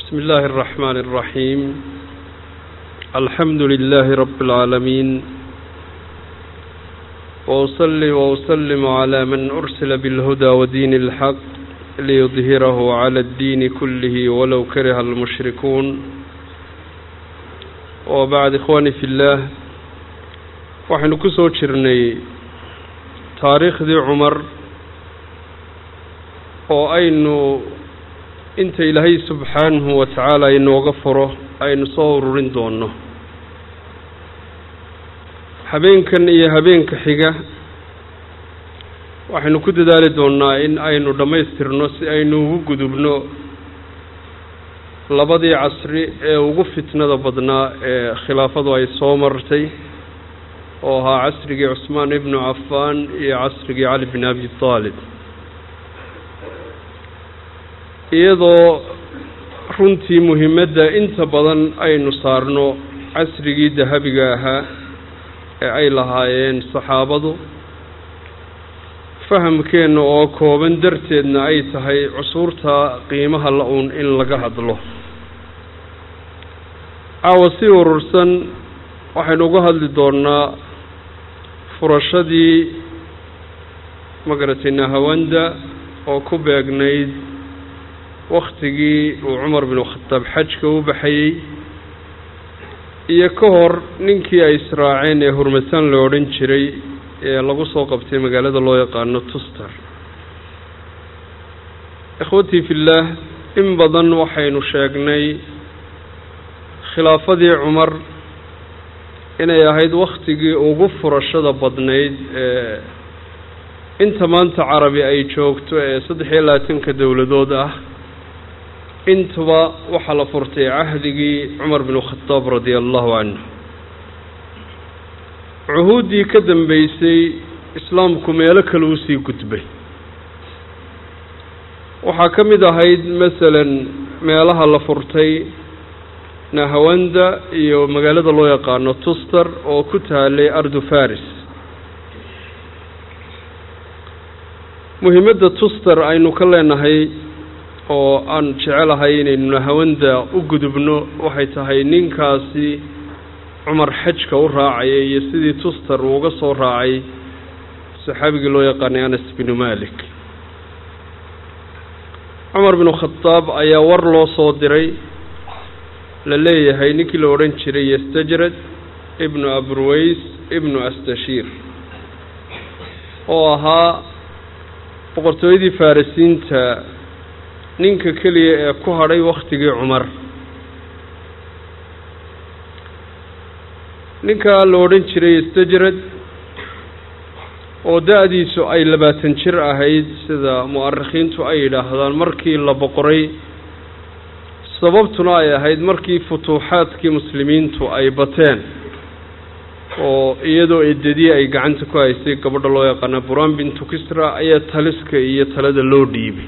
بسم الله الرحمن الرحيم الحمد لله رب العالمين وأصلي وأسلم على من أرسل بالهدى ودين الحق ليظهره على الدين كله ولو كره المشركون وبعد إخواني في الله waxaynu ku soo jirnay taariikhdii cumar oo aynu inta ilaahay subxaanahu wa tacaala inooga furo aynu soo ururin doonno habeenkan iyo habeenka xiga waxaynu ku dadaali doonnaa in aynu dhammaystirno si aynu ugu gudubno labadii casri ee ugu fitnada badnaa ee khilaafadu ay soo martay oo ahaa casrigii cusmaan ibnu cafaan iyo casrigii cali bin abi taalib iyadoo runtii muhimadda inta badan aynu saarno casrigii dahabiga ahaa ee ay lahaayeen saxaabadu fahamkeenna oo kooban darteedna ay tahay cusuurta qiimaha la-uun in laga hadlo caawa si urursan waxaynu uga hadli doonnaa furashadii magaratay nahawanda oo ku beegnayd wakhtigii uu cumar binu khataab xajka u baxayey iyo ka hor ninkii ay israaceen ee hurmataan la odhan jiray ee lagu soo qabtay magaalada loo yaqaano tuster ikhwatii fillaah in badan waxaynu sheegnay khilaafadii cumar inay ahayd wakhtigii ugu furashada badnayd ee inta maanta carabi ay joogto ee saddex iyo labaatanka dowladood ah intuba waxaa la furtay cahdigii cumar binu khadaab radia allahu canhu cuhuuddii ka dambeysay islaamku meelo kale usii gudbay waxaa ka mid ahayd masalan meelaha la furtay nahawanda iyo magaalada loo yaqaano tuster oo ku taalay ardu faris muhimadda tuster aynu ka leenahay oo aan jecelahay inaynu nahawanda u gudubno waxay tahay ninkaasi cumar xajka u raacayay iyo sidii tuster uu uga soo raacay saxaabigii loo yaqaanay anas binu malik cumar binu khadaab ayaa war loo soo diray la leeyahay ninkii la odhan jiray yastajrad ibnu abruways ibnu astashiir oo ahaa boqortooyadii farisiinta ninka keliya ee ku hadhay wakhtigii cumar ninkaa la odhan jiray yastajrad oo da-diisu ay labaatan jir ahayd sida mu'arikhiintu ay yidhaahdaan markii la boqoray sababtuna ay ahayd markii futuuxaadkii muslimiintu ay bateen oo iyadoo eedadii ay gacanta ku haysay gabadha loo yaqaana buraan bintu kisra ayaa taliska iyo talada loo dhiibay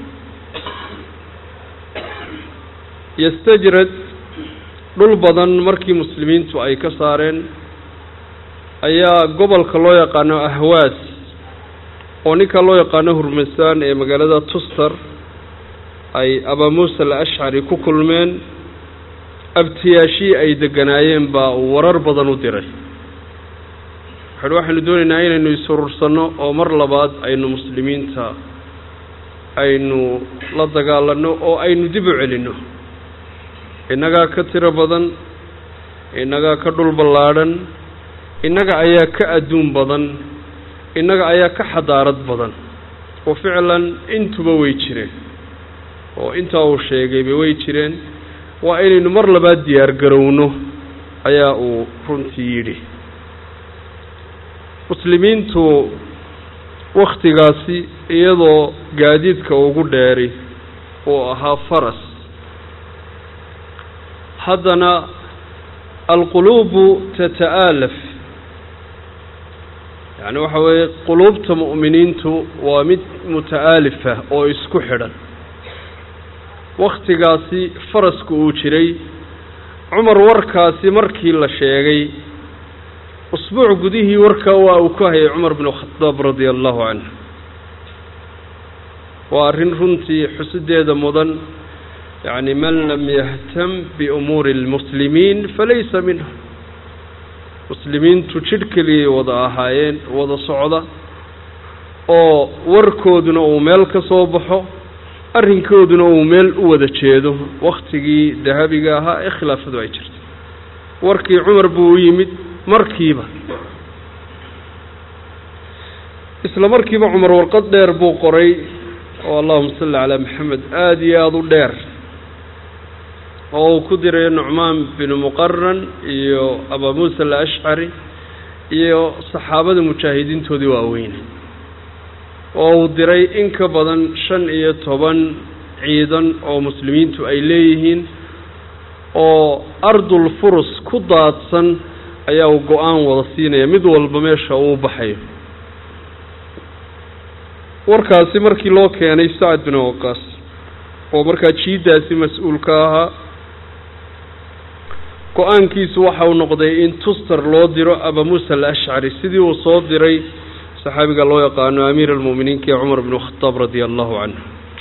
yastajrad dhul badan markii muslimiintu ay ka saareen ayaa gobolka loo yaqaano ahwaas oo ninka loo yaqaano hurmasaan ee magaalada tuster ay abaa muusa alashcari ku kulmeen abtiyaashii ay deganaayeen baa uu warar badan u diray waxuuhi waxaynu doonaynaa inaynu isurursanno oo mar labaad aynu muslimiinta aynu la dagaalanno oo aynu dib u celinno innagaa ka tiro badan innagaa ka dhul ballaadhan innaga ayaa ka adduun badan innaga ayaa ka xadaarad badan oo ficlan intuba way jireen oo intaa uu sheegayba way jireen waa inaynu mar labaad diyaar garowno ayaa uu runtii yidhi muslimiintu wakhtigaasi iyadoo gaadiidka ugu dheeri uu ahaa faras haddana alquluubu tata'aalaf yacni waxa weeye quluubta mu'miniintu waa mid muta'aalifa oo isku xidhan wakhtigaasi farasku uu jiray cumar warkaasi markii la sheegay usbuuc gudihii warkaa waa uu ku hayay cumar binu khadaab radia allahu canhu waa arrin runtii xusideeda mudan yacni man lam yahtam biumuuri اlmuslimiin falaysa minhum muslimiintu jidh keliyay wada ahaayeen wada socda oo warkooduna uu meel ka soo baxo arrinkooduna uu meel u wada jeedo waktigii dahabiga ahaa ee khilaafadu ay jirtay warkii cumar buu u yimid markiiba isla markiiba cumar warqad dheer buu qoray oo allahuma salli calaa maxamed aada iyo aada u dheer oo uu ku diray nucmaan binu muqaran iyo abaa muusa alashcari iyo saxaabada mujaahidiintoodii waaweyne oo uu diray in ka badan shan iyo toban ciidan oo muslimiintu ay leeyihiin oo ardul furus ku daadsan ayaa uu go-aan wada siinaya mid walba meesha uu baxayo warkaasi markii loo keenay sacad bin waqaas oo markaa jiiddaasi mas-uulka ahaa go-aankiisu waxa uu noqday in tuster loo diro aba muusa alashcari sidii uu soo diray saxaabiga loo yaqaano amiir almu'miniinka ee cumar bn khadaab radia allahu canhu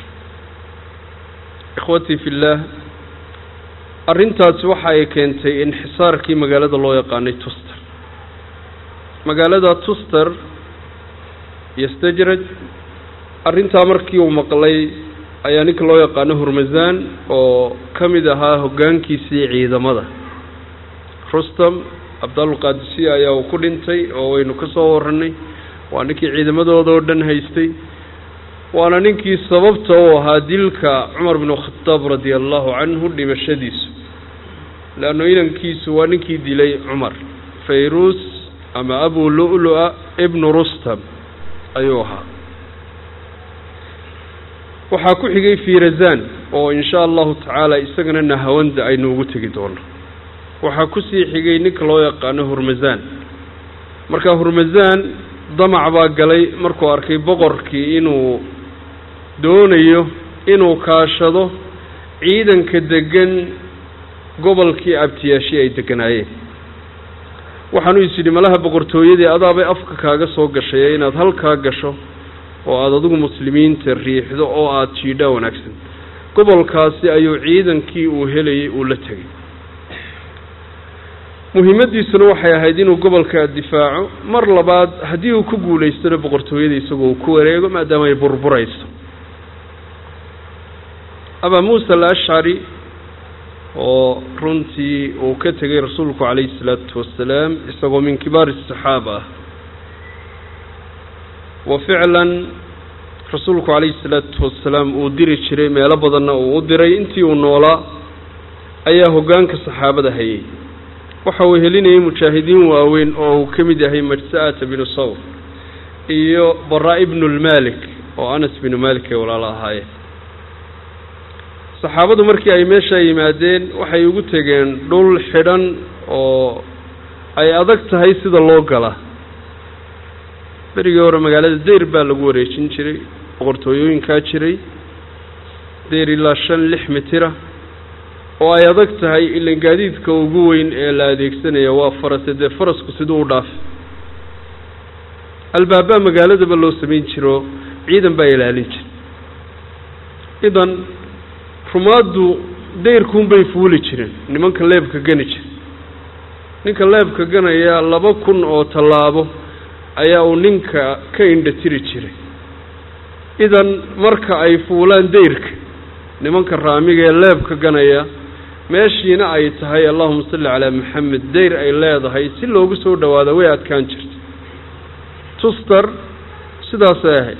ikhwatii fi illaah arrintaasi waxa ay keentay inxisaarkii magaalada loo yaqaanay tuster magaalada tuster iyo stajraj arrintaa markii uu maqlay ayaa ninka loo yaqaano hurmasaan oo ka mid ahaa hoggaankiisii ciidamada rustam cabdalqaadisiya ayaa uu ku dhintay oo waynu ka soo warranay waa ninkii ciidamadooda oo dhan haystay waana ninkii sababta u ahaa dilka cumar binu khadaab radia allahu canhu dhimashadiisu leanno inankiisu waa ninkii dilay cumar fayruus ama abu lu-lu-a ibnu rustam ayuu ahaa waxaa ku xigay firazan oo in sha allahu tacaala isagana nahawanda aynu ugu tegi doono waxaa kusii xigay ninka loo yaqaano hurmasaan marka hurmasaan damac baa galay markuu arkay boqorkii inuu doonayo inuu kaashado ciidanka degan gobolkii abtiyaashi ay deganaayeen waxaanu is yidhi malaha boqortooyadii adaabay afka kaaga soo gashay inaad halkaa gasho oo aada adigu muslimiinta riixdo oo aada jiidhaa wanaagsan gobolkaasi ayuu ciidankii uu helayay uu la tegay muhiimadiisuna waxay ahayd inuu gobolka difaaco mar labaad haddii uu ku guulaystona boqortooyada isagoo uu ku wareego maadaama ay burburayso abaa muusa alashcari oo runtii uu ka tegay rasuulku calayhi salaatu wasalaam isagoo min kibaari asaxaaba ah wa ficlan rasuulku calayhi salaatu wasalaam uu diri jiray meelo badanna uu u diray intii uu noolaa ayaa hoggaanka saxaabada hayay waxa uu helinayay mujaahidiin waaweyn oo uu ka mid yahay majsa'ata binu sawr iyo bara ibnu lmalik oo anas binu malik ay walaalo ahaayeen saxaabadu markii ay meesha yimaadeen waxay ugu tegeen dhul xidhan oo ay adag tahay sida loo galaa berigii hore magaalada deyr baa lagu wareejin jiray boqortooyooyinkaa jiray deyr ilaa shan lix mitira oo ay adag tahay ilan gaadiidka ugu weyn ee la adeegsanaya waa farase dee farasku siduu u dhaafay albaabaa magaaladaba loo samayn jiro ciidan baa ilaalin jira idan rumaaddu dayrkuunbay fuuli jireen nimanka leebka gani jira ninka leebka ganaya laba kun oo tallaabo ayaa uu ninka ka indha tiri jiray idan marka ay fuulaan dayrka nimanka raamiga ee leebka ganaya meeshiina ay tahay allahuma salli calaa maxamed dayr ay leedahay si loogu soo dhawaado way adkaan jirta tuster sidaasay ahayd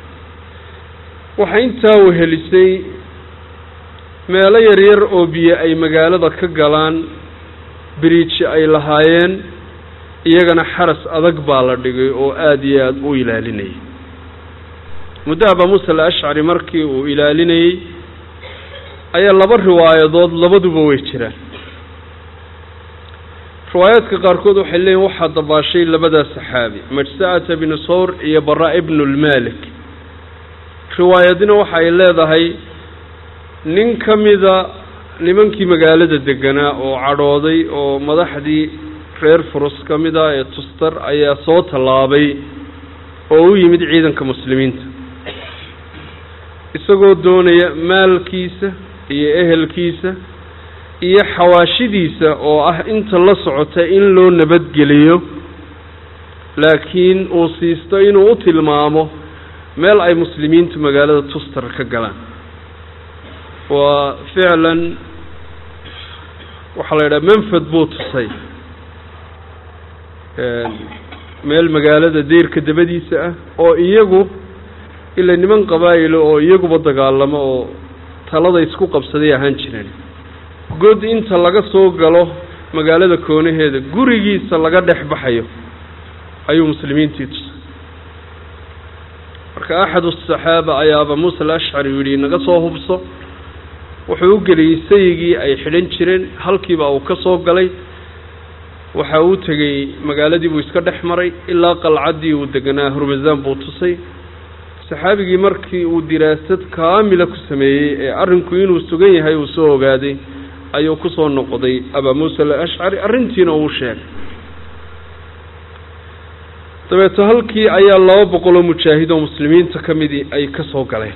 waxaa intaa wehelisay meelo yaryar oo biyo ay magaalada ka galaan biriiji ay lahaayeen iyagana xaras adag baa la dhigay oo aada iyo aada u ilaalinayay muddo abaa muusa alashcari markii uu ilaalinayey ayaa laba riwaayadood labaduba way jiraan riwaayaadka qaarkood waxay leeyihin waxaa dabaashay labadaa saxaabi majsa'ata binu sawr iyo bara ibnu lmalik riwaayadina waxa ay leedahay nin ka mida nimankii magaalada deganaa oo cadhooday oo madaxdii reer furus ka mid ah ee tustar ayaa soo tallaabay oo u yimid ciidanka muslimiinta isagoo doonaya maalkiisa iyo ehelkiisa iyo xawaashidiisa oo ah inta la socota in loo nabadgeliyo laakiin uu siisto inuu u tilmaamo meel ay muslimiintu magaalada tustar ka galaan waa ficlan waxaa la yidhaha manfad buu tusay meel magaalada deyrka dabadiisa ah oo iyagu ila niman qabaa'ilo oo iyaguba dagaalamo oo talada isku qabsaday ahaan jireen god inta laga soo galo magaalada koonaheeda gurigiisa laga dhex baxayo ayuu muslimiintii tusay marka axad asaxaaba ayaa aba muusa alashcari yidhi naga soo hubso wuxuu u geliyey sayigii ay xidhan jireen halkiiba uu ka soo galay waxa uu tegey magaaladii buu iska dhex maray ilaa qalcaddii uu deganaa hurmasaan buu tusay saxaabigii markii uu diraasad kaamila ku sameeyey ee arrinku inuu sugan yahay uu soo ogaaday ayuu ku soo noqday abaa muusa alashcari arrintiina uu sheegay dabeeto halkii ayaa laba boqol oo mujaahid oo muslimiinta ka midii ay ka soo galeen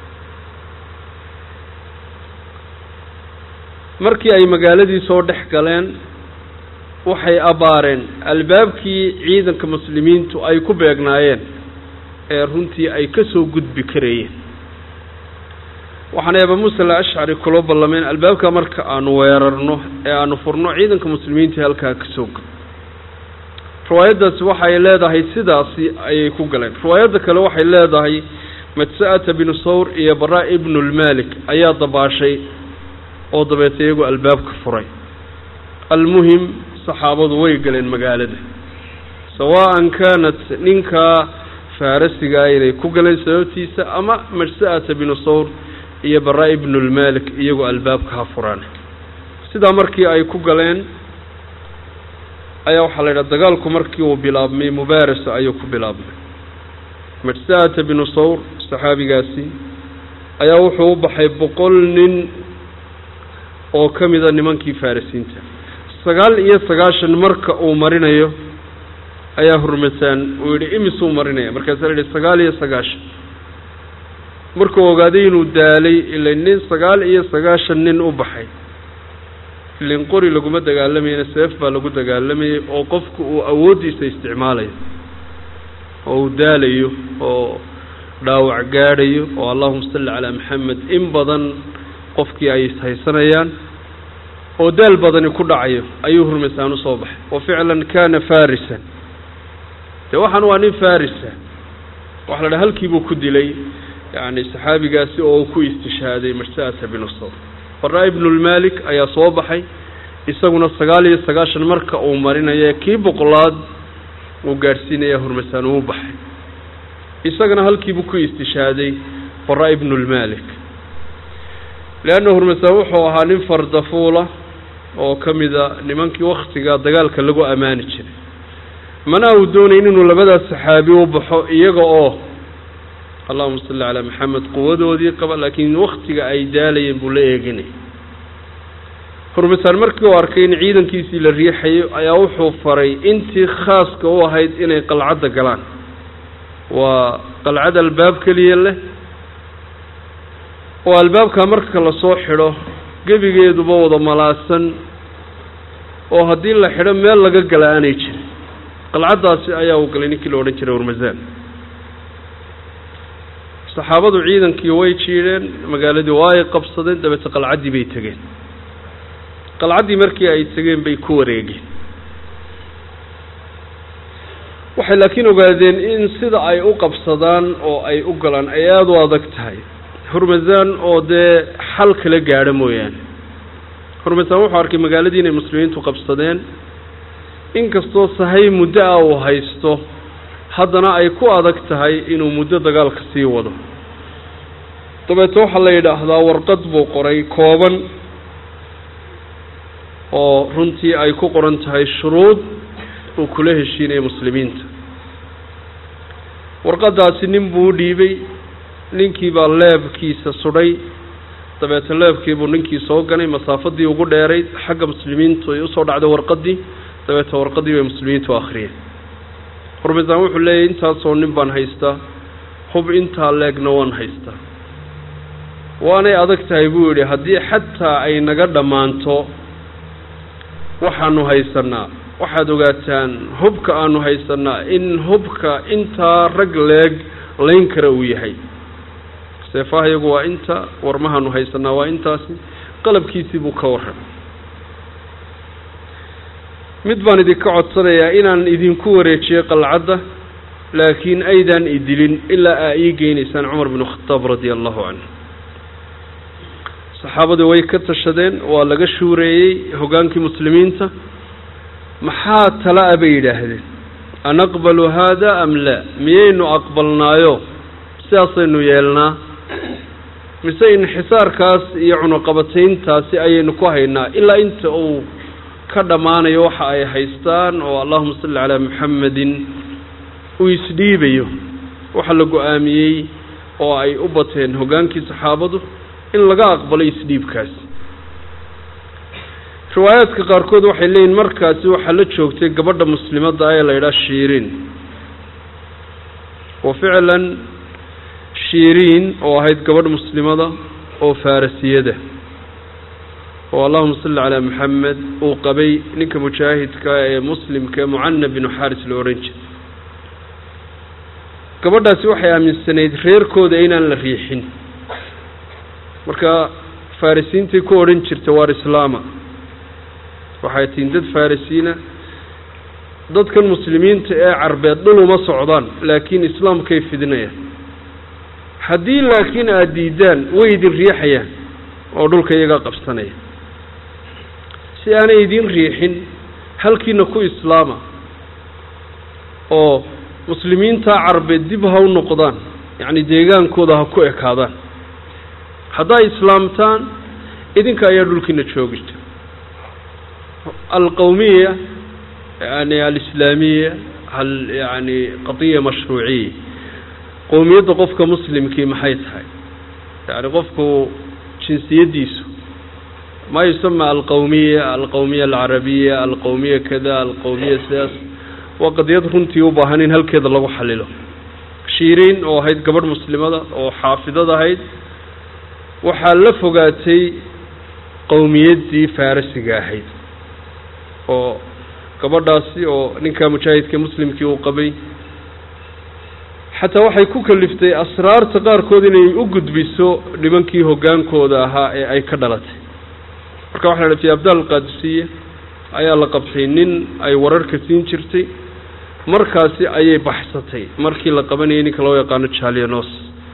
markii ay magaaladii soo dhex galeen waxay abaareen albaabkii ciidanka muslimiintu ay ku beegnaayeen ee runtii ay ka soo gudbi karayeen waxaanay aba muuse alashcari kula ballameen albaabka marka aanu weerarno ee aanu furno ciidanka muslimiinta halkaa ka soo galo riwaayaddaasi waxay leedahay sidaasi ayay ku galeen riwaayadda kale waxay leedahay madsa'ata binu sawr iyo bara ibnulmalik ayaa dabaashay oo dabeeta iyagu albaabka furay almuhim saxaabadu way galeen magaalada sawaan kaanat ninkaa faarasigaa inay ku galeen sababtiisa ama madsa'ata binu sawr iyo bara ibnulmalik iyagu albaabka ha furaan sidaa markii ay ku galeen ayaa waxaa la yidhaha dagaalku markii uu bilaabmay mubaarasa ayuu ku bilaabmay madsa'ata binu sawr saxaabigaasi ayaa wuxuu u baxay boqol nin oo ka mida nimankii farisiinta sagaal iyo sagaashan marka uu marinayo ayaa hurmasaan uu yidhi imisuu marinaya markaasaa la yidhi sagaal iyo sagaashan markuu ogaaday inuu daalay ila nin sagaal iyo sagaashan nin u baxay ilin qori laguma dagaalamayna seef baa lagu dagaalamayay oo qofku uu awooddiisa isticmaalayo oo uu daalayo oo dhaawac gaadhayo oo allahuma salli calaa maxamed in badan qofkii ay ishaysanayaan oo daal badani ku dhacayo ayuu hurmasaan usoo baxay wa ficlan kaana farisan dee waxaan waa nin farisa waxa la dhaha halkiibuu ku dilay yacni saxaabigaasi oo uu ku istishhaaday marsa'ata binu sawr bara ibnulmalik ayaa soo baxay isaguna sagaal iyo sagaashan marka uu marinayo kii boqolaad uu gaadhsiinaya hurmasaan uu baxay isagana halkiibuu ku istishhaaday bara ibnulmalik leanna hurmasaan wuxuu ahaa nin fardafuula oo ka mida nimankii waktiga dagaalka lagu ammaani jiray mana uu doonayn inuu labadaas saxaabi u baxo iyaga oo allahuma salli calaa maxamed quwadoodii qaba laakiin waktiga ay daalayeen buu la eeginay hurmasaan markii uu arkay in ciidankiisii la riixayo ayaa wuxuu faray intii khaaska u ahayd inay qalcadda galaan waa qalcad albaab keliya leh oo albaabka marka lasoo xidho gebigeeduba wada malaasan oo haddii la xidho meel laga gala aanay jirin qalcaddaasi ayaa uu galay ninkii la odhan jiray hurmasaan saxaabadu ciidankii way jiidheen magaaladii waa ay qabsadeen dabeete qalcaddii bay tegeen qalcaddii markii ay tegeen bay ku wareegeen waxay laakiin ogaadeen in sida ay u qabsadaan oo ay u galaan ay aada u adag tahay hurmasaan oo dee xal kala gaadho mooyaane hurmasaan wuxuu arkay magaaladii inay muslimiintu qabsadeen inkastoo sahay muddo ah uu haysto haddana ay ku adag tahay inuu muddo dagaalka sii wado dabeete waxaa la yidhaahdaa warqad buu qoray kooban oo runtii ay ku qoran tahay shuruud uu kula heshiinaya muslimiinta warqaddaasi nin buu u dhiibay ninkii baa leebkiisa sudhay dabeete leebkiibuu ninkii soo ganay masaafadii ugu dheerayd xagga muslimiintu ay usoo dhacday warqaddii dabeete warqaddii bay muslimiintu akhriyeen hurmasaan wuxuu leeyahy intaasoo nin baan haystaa hub intaa leegna waan haystaa waanay adag tahay buu yidhi haddii xataa ay naga dhammaanto waxaanu haysanaa waxaad ogaataan hubka aanu haysanaa in hubka intaa rag leeg layn kara uu yahay seefaha iyagu waa inta warmahaanu haysanaa waa intaasi qalabkiisii buu ka warramay mid baan idinka codsanayaa inaan idinku wareejiyo qalcadda laakiin aydaan idilin ilaa aa ii geynaysaan cumar binu khataab radia allahu canhu saxaabadu way ka tashadeen waa laga shuureeyey hoggaankii muslimiinta maxaa tala-a bay yidhaahdeen anaqbalu haada am laa miyaynu aqbalnaayo sidaasaynu yeelnaa mise inxisaarkaas iyo cunuqabatayntaasi ayaynu ku haynaa ilaa inta uu ka dhammaanayo waxa ay haystaan oo allahuma salli calaa muxamedin uu isdhiibayo waxa la go-aamiyey oo ay u bateen hoggaankii saxaabadu in laga aqbalo isdhiibkaasi riwaayaadka qaarkood waxay leeyihin markaasi waxaa la joogtay gabadha muslimadda ee la yidhaha shiiriin wa ficlan shiiriin oo ahayd gabadh muslimada oo farasiyada oo allahuma salli calaa maxamed uu qabay ninka mujaahidka ee muslimka ee mucana binu xaaris la odhan jiray gabadhaasi waxay aaminsanayd reerkooda inaan la riixin marka farisiintay ku odhan jirta waar islaama waxay tihiin dad farisiina dadkan muslimiinta ee carbeed dhul uma socdaan laakiin islaamkay fidinayaan haddii laakiin aada diidaan way idin riixayaan oo dhulka iyaga qabsanaya si aanay idin riixin halkiina ku islaama oo muslimiinta carbeed dib ha u noqdaan yacni deegaankooda ha ku ekaadaan hadday islaamtaan idinka ayaa dhulkiina joogita alqowmiya yani alislaamiya hal yani qadiya mashruuciya qowmiyadda qofka muslimkii maxay tahay yani qofku jinsiyaddiisu ma yusama alqowmiya alqowmiya alcarabiya alqowmiya kada alqowmiya sidaas waa qadiyad runtii u baahan in halkeeda lagu xalilo shiiriin oo ahayd gabadh muslimada oo xaafidad ahayd waxaa la fogaatay qowmiyaddii farisiga ahayd oo gabadhaasi oo ninkaa mujaahidka muslimkii uu qabay xataa waxay ku kaliftay asraarta qaarkood inay u gudbiso nimankii hoggaankooda ahaa ee ay ka dhalatay marka waxa la fi abdaal qaadisiye ayaa la qabtay nin ay wararka siin jirtay markaasi ayay baxsatay markii la qabanayay ninka loo yaqaano jalianos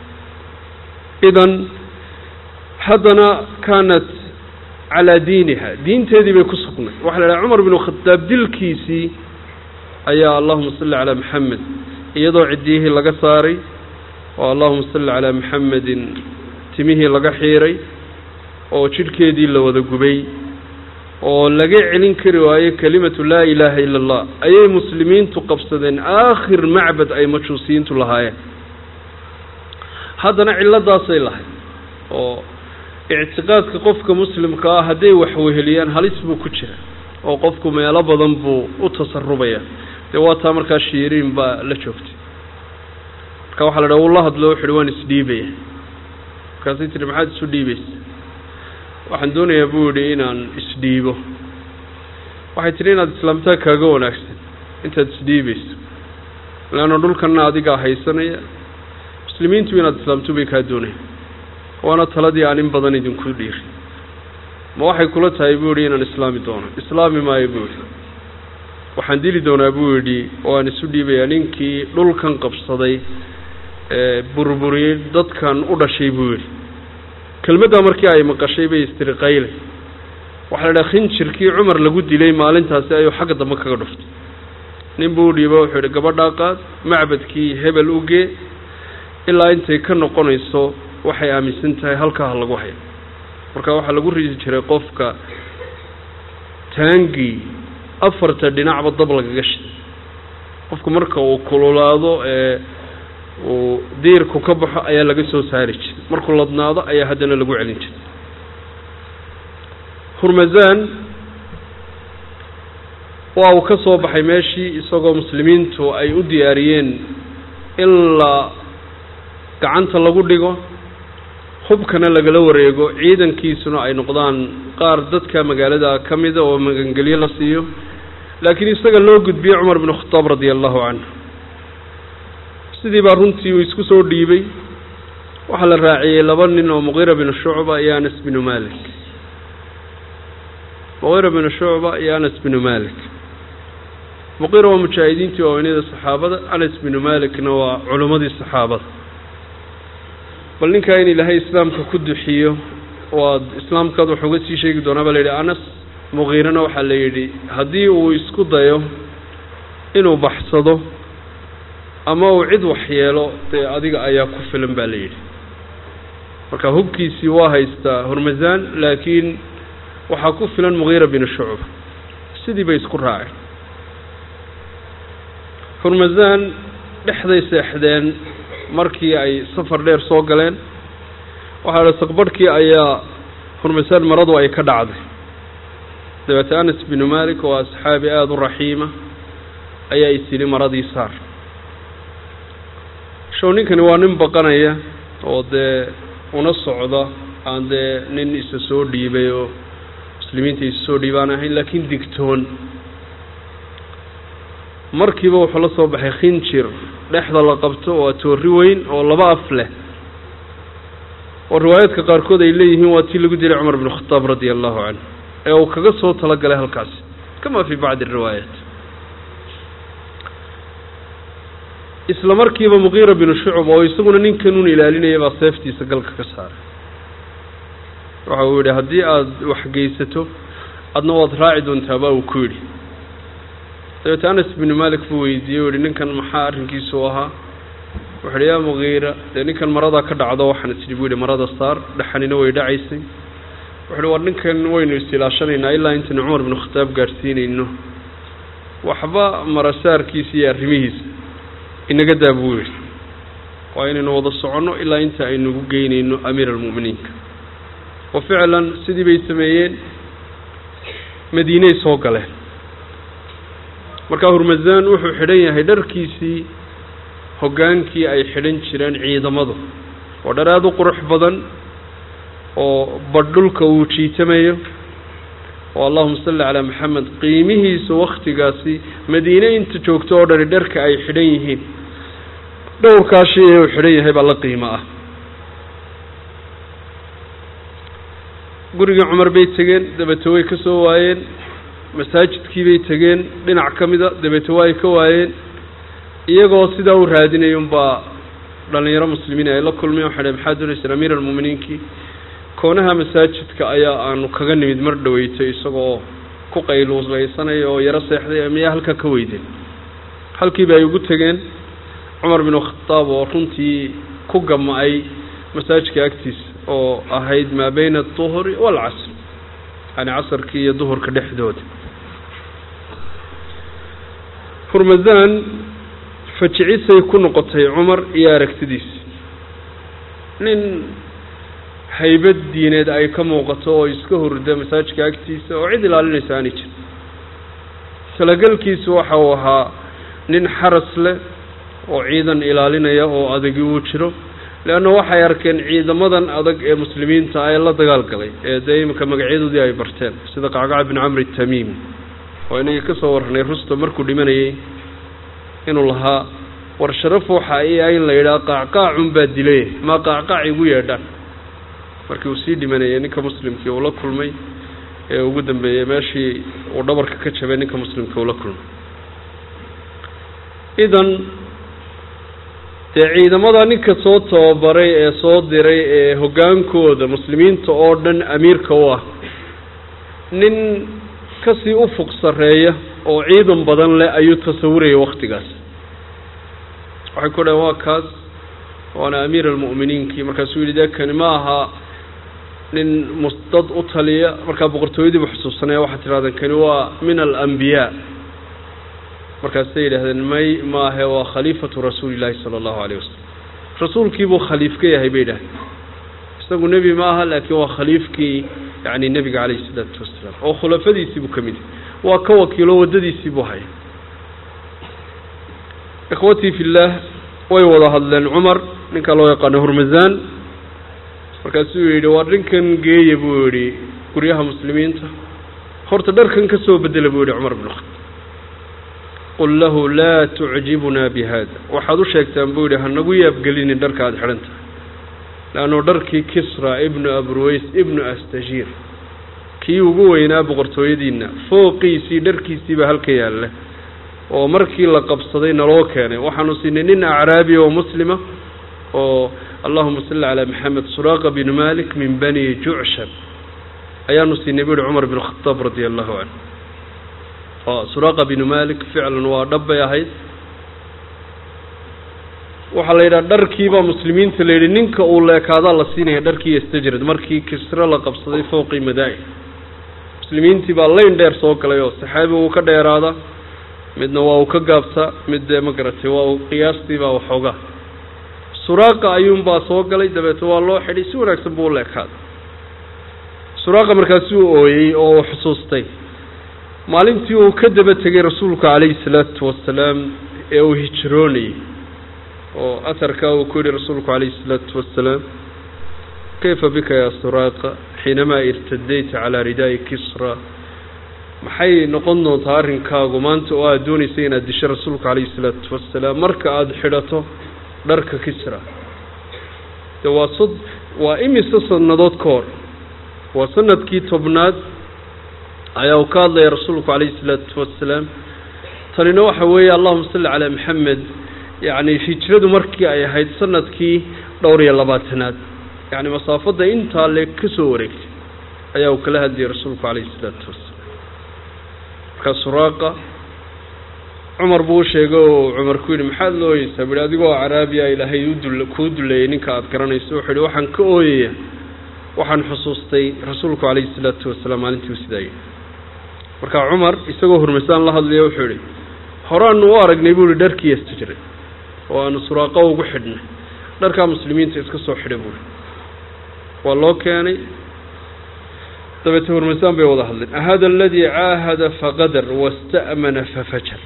idan haddana kaanat calaa diiniha diinteedii bay ku sugnay waxa la dhaha cumar binu khadaab dilkiisii ayaa allahuma salli calaa maxamed iyadoo ciddiyihii laga saaray oo allahuma salli calaa maxamedin timihii laga xiiray oo jidhkeedii la wada gubay oo laga celin kari waayo kelimatu laa ilaaha ila allah ayay muslimiintu qabsadeen aakhir macbad ay majuusiyiintu lahaayeen haddana cilladaasay lahayd oo ictiqaadka qofka muslimka ah hadday waxweheliyaan halis buu ku jira oo qofku meelo badan buu u tasarubaya dee waa taa markaa shiiriin baa la joogtay marka waxaa la dhaha uu la hadlo wuxu uhi waan isdhiibaya markaasay tihi maxaad isu dhiibaysa waxaan doonayaa buu yidhi inaan isdhiibo waxay tihi inaad islaamtaa kaaga wanaagsan intaad isdhiibayso leanna dhulkanna adigaa haysanaya muslimiintu inaad islaamto bay kaa doonaya waana taladii aan in badan idinku dhiiri ma waxay kula tahay buu yidhi inaan islaami doono islaami maayo buu yidhi waxaan dili doonaa buu yidhi oo aan isu dhiibayaa ninkii dhulkan qabsaday ee burburiyey dadkan u dhashay buu yidhi kelmaddaa markii ay maqashay bay istiri qayle waxaa la dhaha khinjirkii cumar lagu dilay maalintaasi ayuu xagga dambe kaga dhuftay nin buu u dhiiba wuxuu yidhi gabadhaa qaad macbadkii hebel u gee ilaa intay ka noqonayso waxay aaminsan tahay halkaa ha lagu hayo marka waxaa lagu ridi jiray qofka taangii afarta dhinacba dab lagaga shiday qofku marka uu kululaado ee uu diirku ka baxo ayaa laga soo saari jiray markuu ladnaado ayaa haddana lagu celin jiray hurmazan waa uu ka soo baxay meeshii isagoo muslimiintu ay u diyaariyeen in la gacanta lagu dhigo hubkana lagala wareego ciidankiisuna ay noqdaan qaar dadka magaalada ka mida oo magangelyo la siiyo laakiin isaga loo gudbiyey cumar binu khataab radia allahu canhu sidii baa runtii uu isku soo dhiibay waxaa la raaciyey laba nin oo muqiira binu shucba iyo anas binu malik muqiira binu shucba iyo anas binu malik muqiira waa mujaahidiintii waaweynada saxaabada anas binu malikna waa culimmadii saxaabada bal ninkaa in ilaahay islaamka ku duxiyo waad islaamkaad wax uga sii sheegi doonaa baa la yidhi anas muqiirana waxaa la yidhi haddii uu isku dayo inuu baxsado ama uu cid waxyeelo dee adiga ayaa ku filan baa la yidhi marka hubkiisii waa haystaa hormasaan laakiin waxaa ku filan muqiira binu shucba sidii bay isku raaceen hormasaan dhexday seexdeen markii ay safar dheer soo galeen waxaa la saqbarhkii ayaa hormasaan maradu ay ka dhacday dabeete anas binu malik oo asxaabi aada u raxiima ayaa isyidhi maradii saar show ninkani waa nin baqanaya oo dee una socda aan dee nin isa soo dhiibay oo muslimiinta isa soo dhiibaan ahayn laakiin digtoon markiiba wuxuu la soo baxay khinjir dhexda la qabto waa toori weyn oo laba af leh oo riwaayaadka qaarkood ay leeyihiin waa tii lagu dilay cumar binu khataab radia allahu canhu ee uu kaga soo talagalay halkaasi kama fii bacdi riwaayaat isla markiiba muqiira binu shucub oo isaguna ninkanuun ilaalinaya baa seeftiisa galka ka saaray waxa uu yidhi haddii aada waxgeysato adna waad raaci doontaa baa uu ku yidhi dabeete anas binu malik buu weydiiyey u yihi ninkan maxaa arrinkiisu ahaa wuxu uhi yaa muqiira dee ninkan maradaa ka dhacdo waxaan isdhi bu yihi marada saar dhexanina way dhacaysay wuxu uhi war ninkan waynu isilaashanaynaa ilaa intaynu cumar binu khataab gaadhsiinayno waxba marasaarkiisa iyo arrimihiisa inaga daa buu yidhi waa inaynu wada soconno ilaa inta aynugu geynayno amiir almu'miniinka wa ficlan sidii bay sameeyeen madiiney soo galeen markaa hurmasaan wuxuu xidhan yahay dharkiisii hoggaankii ay xidhan jireen ciidamadu waa dhar aada u qurux badan oo badh dhulka uu jiitamayo oo allahuma salli calaa maxamed qiimihiisa wakhtigaasi madiine inta joogto oo dhani dharka ay xidhan yihiin dhowrkaa shay ee uu xidhan yahay baa la qiimo ah gurigii cumar bay tegeen dabeete way ka soo waayeen masaajidkii bay tegeen dhinac ka mida dabeete waa ay ka waayeen iyagoo sidaa u raadinayay unbaa dhalinyaro muslimiin ay la kulmeen waxay dhaheen maxaa doonaysaan amiir almu'miniinkii koonaha masaajidka ayaa aanu kaga nimid mar dhaweyto isagoo ku qayluulaysanaya oo yaro seexday miyaa halkaa ka weydeen halkiiba ay ugu tegeen cumar binu khataab oo runtii ku gama-ay masaajidka agtiisa oo ahayd maa bayna aduhri waalcasr yani casarkii iyo duhurka dhexdooda hurmasaan fajicisay ku noqotay cumar iyo aragtidiisa nin haybad diineed ay ka muuqato oo iska hurda masaajidka agtiisa oo cid ilaalinaysa aanay jirin talagelkiisu waxa uu ahaa nin xaras leh oo ciidan ilaalinaya oo adagi uu jiro leanna waxay arkeen ciidamadan adag ee muslimiinta ee la dagaal galay ee dee iminka magacyadoodii ay barteen sida qacqaca bin camri tamiimi oo inagii ka soo warranay rustam markuu dhimanayay inuu lahaa war sharaf waxa i ah in la yidhaha qaacqaacun baa dilay maa qaacqaac igu yeedhaan markii uu sii dhimanayay ninka muslimkii uu la kulmay ee ugu dambeeyey meeshii uu dhabarka ka jabay ninka muslimka uu la kulmay idan dee ciidamada ninka soo tababaray ee soo diray ee hoggaankooda muslimiinta oo dhan amiirka u ah nin kasii u fuq sarreeya oo ciidan badan leh ayuu tasawurayay waktigaas waxay ku dhaheen waa kaas waana amiir almu'miniinkii markaasuu yidhi dee kani ma aha nin musdad u taliya markaa boqortooyadiibu xusuusanaya waxaad tidhahdeen kani waa min alambiyaa markaasay yidhahdeen may maahe waa khaliifatu rasuuli illaahi sala allahu alayh wasalam rasuulkiibuu khaliif ka yahay bay yidhahdeen isagu nebi ma aha laakiin waa khaliifkii yacni nebiga calayhi isalaatu wasalaam oo khulafadiisiibuu ka mid yahay waa ka wakiilo waddadiisiibuu haya ikhwatii fillaah way wada hadleen cumar ninkaa loo yaqaano hurmasaan markaasuu yidhi waa dhinkan geeya buu yidhi guryaha muslimiinta horta dharkan ka soo bedela buu yidhi cumar bn khataab qul lahu laa tucjibunaa bi haada waxaad u sheegtaan buu yidhi hanagu yaabgelinin dharka aada xidhan tahay leannu dharkii kisra ibnu abruways ibnu astajiir kii ugu weynaa boqortooyadiina fooqiisii dharkiisiibaa halka yaalla oo markii la qabsaday naloo keenay waxaanu siinay nin acraabi oo muslima oo allahuma salli calaa maxamed suraaqa binu malik min bani jucshab ayaanu siinay bu uhi cumar bin khataab radia allahu canhu oo suraaqa binu malik ficlan waa dhab bay ahayd waxaa la yidhaha dharkiibaa muslimiinta la yidhi ninka uu leekaadaa la siinaya dharkii istajrad markii kisre la qabsaday fowqii madaa-in muslimiintii baa layn dheer soo galay oo saxaabi uu ka dheeraada midna waa uu ka gaabtaa mid dee ma garatay waa uu qiyaastiibaa waxoogaa suraaqa ayuunbaa soo galay dabeete waa loo xidhay si wanaagsan buu u leekaaday suraaqa markaasuu ooyey oo uu xusuustay maalintii uu ka daba tegay rasuulka calayhi salaatu wasalaam ee uu hijroonayay oo atarkaa uu ku yihi rasuulku calayhi salaatu wasalaam kayfa bika yaa suraaqa xiinamaa irtadayta calaa ridaa'i kisra maxay noqon doontaa arrinkaagu maanta oo aada doonaysay inaad disho rasuulka calayhi salaatu wasalaam marka aada xidhato dharka kisra de waa sod waa imise sannadood ka hor waa sanadkii tobnaad ayaa uu ka hadlaya rasuulku calayhi salaatu wasalaam tanina waxa weeye allahuma salli calaa maxamed yacni hijradu markii ay ahayd sanadkii dhowr iyo labaatanaad yacni masaafadda intaa le ka soo wareegtay ayaa uu kala hadlayay rasuulku calayhi salaatu wasalaam markaa suraaqa cumar buu u sheegay oo cumar ku yidhi maxaad la ooyeysaa buhi adigoo caraabiya ilaahay udul kuu duleeyey ninka aada garanayso wuxuu yidhi waxaan ka ooyaya waxaan xusuustay rasuulku calayhi salaatu wasalaam maalintii u sidaa yidhi markaa cumar isagoo hurmasaan la hadlaya wuxuu yidhi horaanu u aragnay buu ihi dharkii istijray oo aanu suraaqa ugu xidhnay dharkaa muslimiinta iska soo xidhay buuhi waa loo keenay dabeete hurmasaan bay wada hadleen ahada aladii caahada faqadar wasta'mana fafajar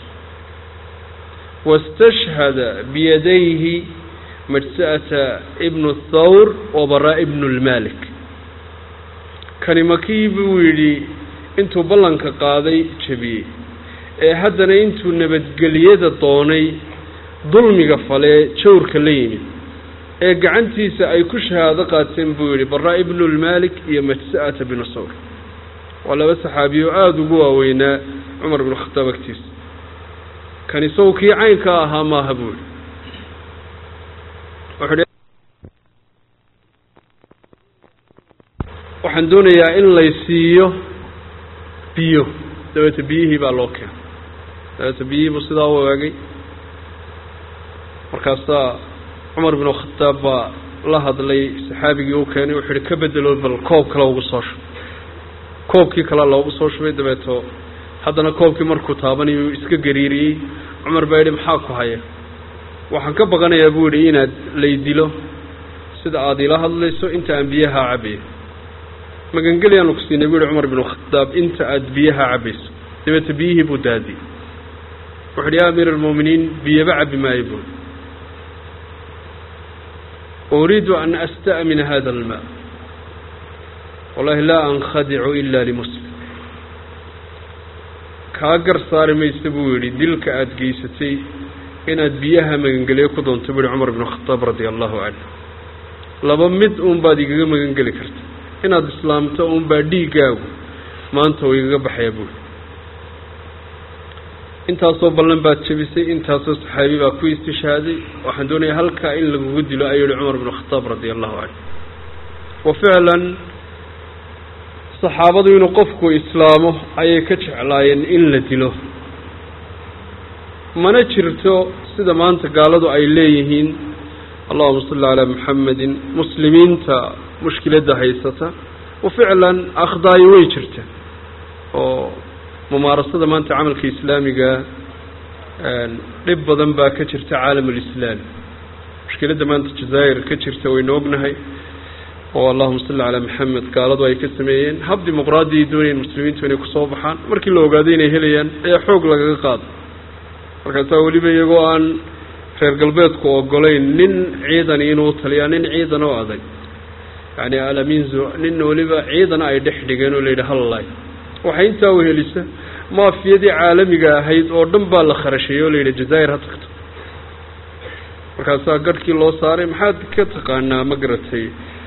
wastashhada biyadayhi majsa'ata ibnu thawr wabaraa ibnu lmalik kani makii buu yidhi intuu ballanka qaaday jebiyey ee haddana intuu nabadgeliyada doonay dulmiga falee jawrka la yimid ee gacantiisa ay ku shahaado qaateen buu yidhi baraa ibnu lmalik iyo majsa'ata binu sawr waa laba saxaabiyo aada ugu waaweynaa cumar binu khataab agtiisa kan isagu kii caynka ahaa maaha buu yihi wuxuu waxaan doonayaa in lay siiyo biyo dabeete biyihii baa loo keenay dabeete biyihii buu sidaa u eegay markaasaa cumar binu khataab baa la hadlay saxaabigii u keenay wuxuu yihi ka bedelo bal koob kale ugu soo shubay koobkii kale loogu soo shubay dabeeto haddana koobkii markuu taabanayu iska gariiriyey cumar baa yidhi maxaa ku haya waxaan ka baqanayaa buu yidhi inaad lay dilo sida aada ila hadlayso inta aan biyaha cabayo magangeliyaanu ku siinay buu yihi cumar binu khataab inta aada biyaha cabayso dabeete biyihii buu daadiyey wuxu yidhi ya amiir almu'miniin biyaba cabi maayo buui uriidu an asta'mina hada almaa wallahi laa ankhadicu ila limuslim kaa gar saari maysa buu yidhi dilka aada geysatay inaad biyaha magangeliyo ku doonto buu yihi cumar binu khataab radia allahu canhu laba mid uun baad igaga magangeli karta inaad islaamto uun baa dhiiggaagu maanta uu igaga baxaya buuri intaasoo ballan baad jebisay intaasoo saxaabi baa ku istishhaaday waxaan doonayaa halkaa in lagugu dilo ayuu yihi cumar binu khataab radia allahu canhu wa ficlan saxaabadu inuu qofku islaamo ayay ka jeclaayeen in la dilo mana jirto sida maanta gaaladu ay leeyihiin allahuma salli calaa maxamedin muslimiinta mushkiladda haysata wa ficlan akhdaayo way jirta oo mumaarasada maanta camalka islaamiga dhib badan baa ka jirta caalam alislaami mushkiladda maanta jazaa'ir ka jirta waynu ognahay oo allahuma salli calaa maxamed gaaladu ay ka sameeyeen hab dimuqraadiya doonayeen muslimiintu inay kusoo baxaan markii la ogaaday inay helayaan ayaa xoog lagaga qaado markaasaa weliba iyagoo aan reer galbeedku ogolayn nin ciidani inuu taliyaa nin ciidan oo adag yani alaminzo nin weliba ciidana ay dhex dhigeen oo la yidhi hallay waxay intaa uhelisa maafiyadii caalamiga ahayd oo dhan baa la kharasheeyey oo la yidhi jazaa'ir ha tagto markaasaa garhkii loo saaray maxaad ka taqaanaa ma garatay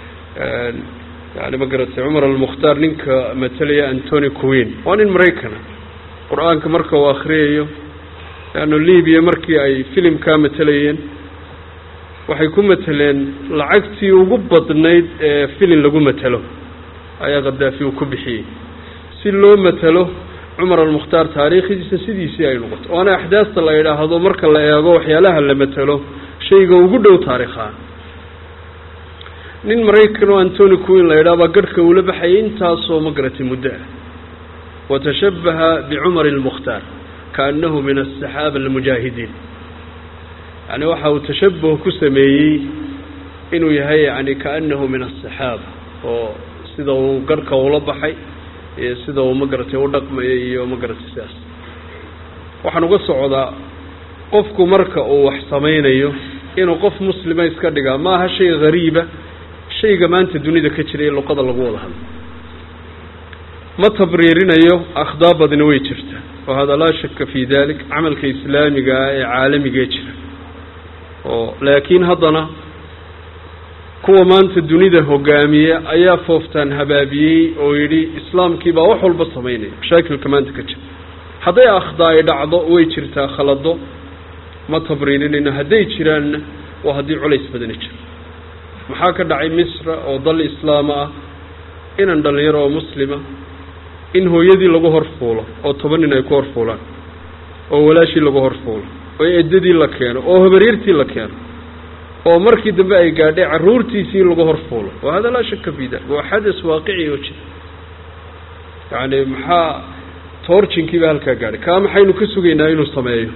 yani ma garatay cumar almukhtaar ninka matalaya antony queen waa nin maraykana qur-aanka marka uu akhriyayo leanno libiya markii ay filimkaa matelayeen waxay ku mateleen lacagtii ugu badnayd ee filin lagu matelo ayaa khadaafi uu ku bixiyey si loo matelo cumar almukhtaar taariikhdiisa sidiisii ay noqoto waana axdaasta la yidhaahdo marka la eego waxyaalaha la matelo shayga ugu dhow taarikhaan nin maraykan oo antony queen la yidhaha baa garhka uula baxayay intaasoo ma garatay muddo ah watashabbaha bicumar almukhtaar kaannahu min asaxaaba almujaahidiin yani waxa uu tashabuh ku sameeyey inuu yahay yani kaannahu min asaxaaba oo sida uu garhka ula baxay iyo sida uu ma garatay u dhaqmayay iyo ma garatay sidaas waxaan uga socdaa qofku marka uu wax samaynayo inuu qof muslima iska dhigaa ma aha shay hariiba shayga maanta dunida ka jira ee luqada lagu wada hadlo ma tabriirinayo akhdaa badina way jirta wa hada laa shaka fi dalik camalka islaamiga ah ee caalamigee jira oo laakiin haddana kuwa maanta dunida hogaamiya ayaa fooftaan habaabiyey oo yidhi islaamkii baa wax walba samaynaya mashaakilka maanta ka jira hadday akhdaa ay dhacdo way jirtaa khalado ma tabriirinayno hadday jiraanna waa haddii culays badani jiro maxaa ka dhacay misra oo dal islaama ah inan dhalinyaro oo muslima in hooyadii lagu horfuulo oo toban nin ay ku horfuulaan oo walaashii lagu horfuulo oo eddadii la keeno oo habaryartii la keeno oo markii dambe ay gaadhay carruurtiisii in lagu horfuulo wa hada laa shaka fi dalik waa xadas waaqici oo jira yacni maxaa toorjinkiiba halkaa gaadhay kaa maxaynu ka sugaynaa inuu sameeyo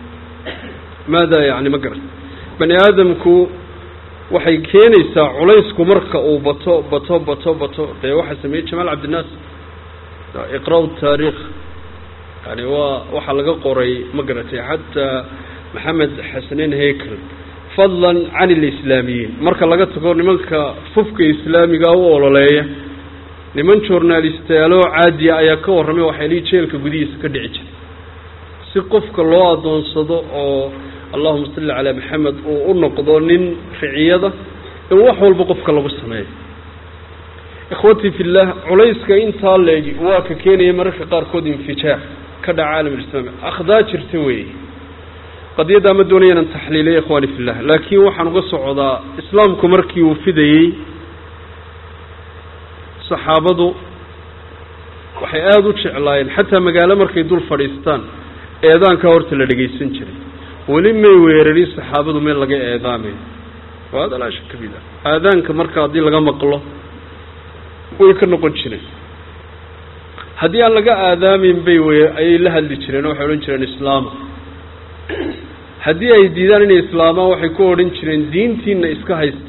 maada yani ma garan bani aadamku waxay keenaysaa culaysku marka uu bato bato bato bato dee waxaa sameeyey jamaal cabdinaas iqra' taariikh yani waa waxaa laga qoray ma garatay xataa maxamed xasaneyn haykel fadlan can alislaamiyiin marka laga tago nimanka fufka islaamiga u ololeeya niman journalistayaaloo caadiya ayaa ka warramay waxaylii jeelka gudihiisa ka dhici jiray si qofka loo adoonsado oo allahuma salli calaa maxamed uu u noqdo nin riciyada in wax walba qofka lagu sameeyo ikhwatii fillah culayska intaa leegi waa ka keenaya mararka qaarkood infijaac ka dhaca caalamulislaami akhdaa jirta weeye qadiyaddaa ma doonaya inaan taxliiliya ikhwaani fillah laakiin waxaan uga socdaa islaamku markii uu fidayey saxaabadu waxay aada u jeclaayeen xataa magaalo markay dul fadhiistaan eedaankaa horta la dhegaysan jiray weli may weerarin saxaabadu meel laga eedaamayo hada laa shaka fi dalik aadaanka marka haddii laga maqlo way ka noqon jireen haddii aan laga aadaamin bay w ayay la hadli jireen oo waxay odhan jireen islaama haddii ay diidaan inay islaamaan waxay ku odhan jireen diintiina iska haysta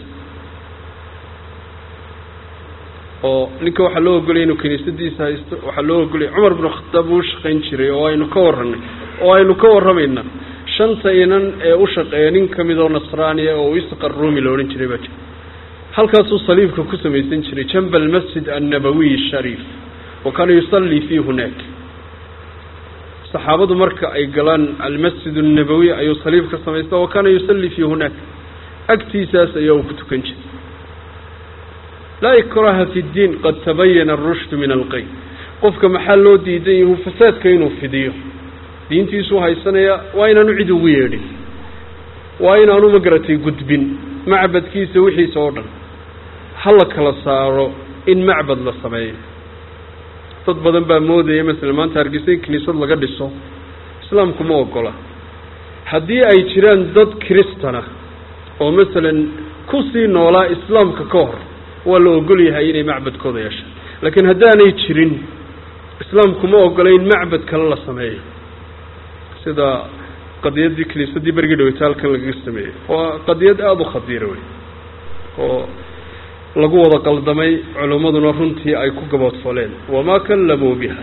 oo ninka waxaa loo ogolaya inuu kiniisadiisa haysto waxaa loo ogolaya cumar binu khataab uu shaqayn jiray oo aynu ka warranay oo aynu ka warramaynaa shanta inan ee u shaqeeya nin ka mid oo nasraaniya oo isqar rumi la odhan jiray baa jira halkaasuu saliibka ku samaysan jiray janba almasjid annabawiy shariif wa kaana yusallii fii hunaak saxaabadu marka ay galaan almasjid annabawiy ayuu saliib ka samaysta wa kaana yusallii fii hunaak agtiisaas ayaa uu ku tukan jiray laa ikraha fi ddiin qad tabayana arushdu min alqay qofka maxaa loo diidan yahu fasaadka inuu fidiyo diintiisuu haysanaya waa inaanu cid ugu yeedhin waa inaanu magaratay gudbin macbadkiisa wixiisa oo dhan ha la kala saaro in macbad la sameeyo dad badan baa moodaya masalan maanta hargeysa in kiniisad laga dhiso islaamku ma ogola haddii ay jiraan dad kiristana oo masalan kusii noolaa islaamka ka hor waa la ogol yahay inay macbadkooda yeeshaan laakiin haddaanay jirin islaamku ma ogola in macbad kale la sameeyo sida qadiyaddii kiniisadii bergii dhaweyta halkan lagaga sameeyey waa qadiyad aada u khadiira wey oo lagu wada qaldamay culimmaduna runtii ay ku gaboodfoleen wamaa kallamuu biha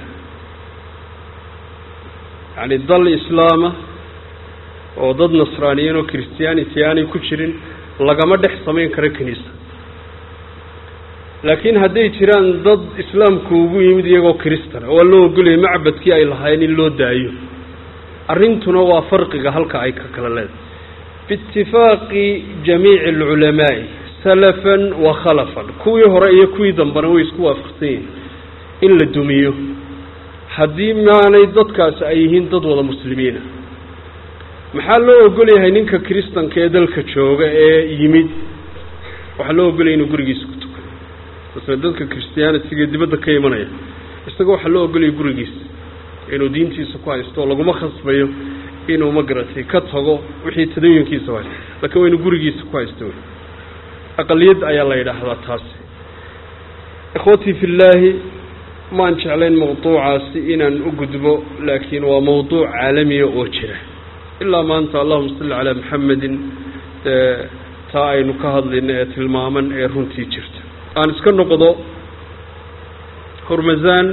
yacni dal islaama oo dad nasraaniyiin oo christianity aanay ku jirin lagama dhex samayn karo kiniisa laakiin hadday jiraan dad islaamku ugu yimid iyagoo kristana waa loo ogolaya macbadkii ay lahaayeen in loo daayo arrintuna waa farqiga halka ay ka kala leedahay biitifaaqi jamiici alculamaa'i salafan wa khalafan kuwii hore iyo kuwii dambena way isku waafaqsan yihin in la dumiyo haddii maanay dadkaasi ay yihiin dad wada muslimiina maxaa loo ogol yahay ninka kristanka ee dalka jooga ee yimid waxaa loo ogolaya inuu gurigiisa ku tukado masle dadka christianitiga dibadda ka imanaya isaga waxaa loo ogolaya gurigiisa inuu diintiisa ku haysto oo laguma khasbayo inuu magaratay ka tago wixii tadayunkiisa haysto laakiin waa inuu gurigiisa ku haysto wey aqaliyad ayaa la yidhaahdaa taasi ikhwatii fi llaahi maan jeclayn mawduucaasi inaan u gudbo laakiin waa mawduuc caalamiya oo jira ilaa maanta allahuma salli calaa maxamedin taa aynu ka hadlayno ee tilmaaman ee runtii jirta aan iska noqdo hormasaan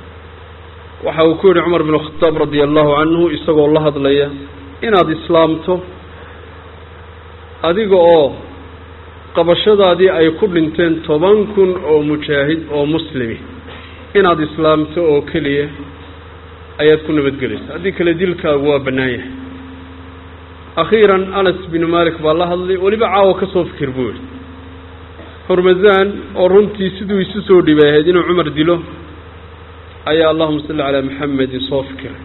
waxa uu ku yihi cumar bin khataab radia allahu canhu isagoo la hadlaya inaad islaamto adiga oo qabashadaadii ay ku dhinteen toban kun oo mujaahid oo muslimi inaad islaamto oo keliya ayaad ku nabadgelaysa haddii kale dilkaagu waa bannaan yahay akhiiran anas binu malik baa la hadlay weliba caawa ka soo fikir buu yihi hormasaan oo runtii siduu isu soo dhibay ahayd inuu cumar dilo ayaa allahuma salli calaa maxamedin soo fikiray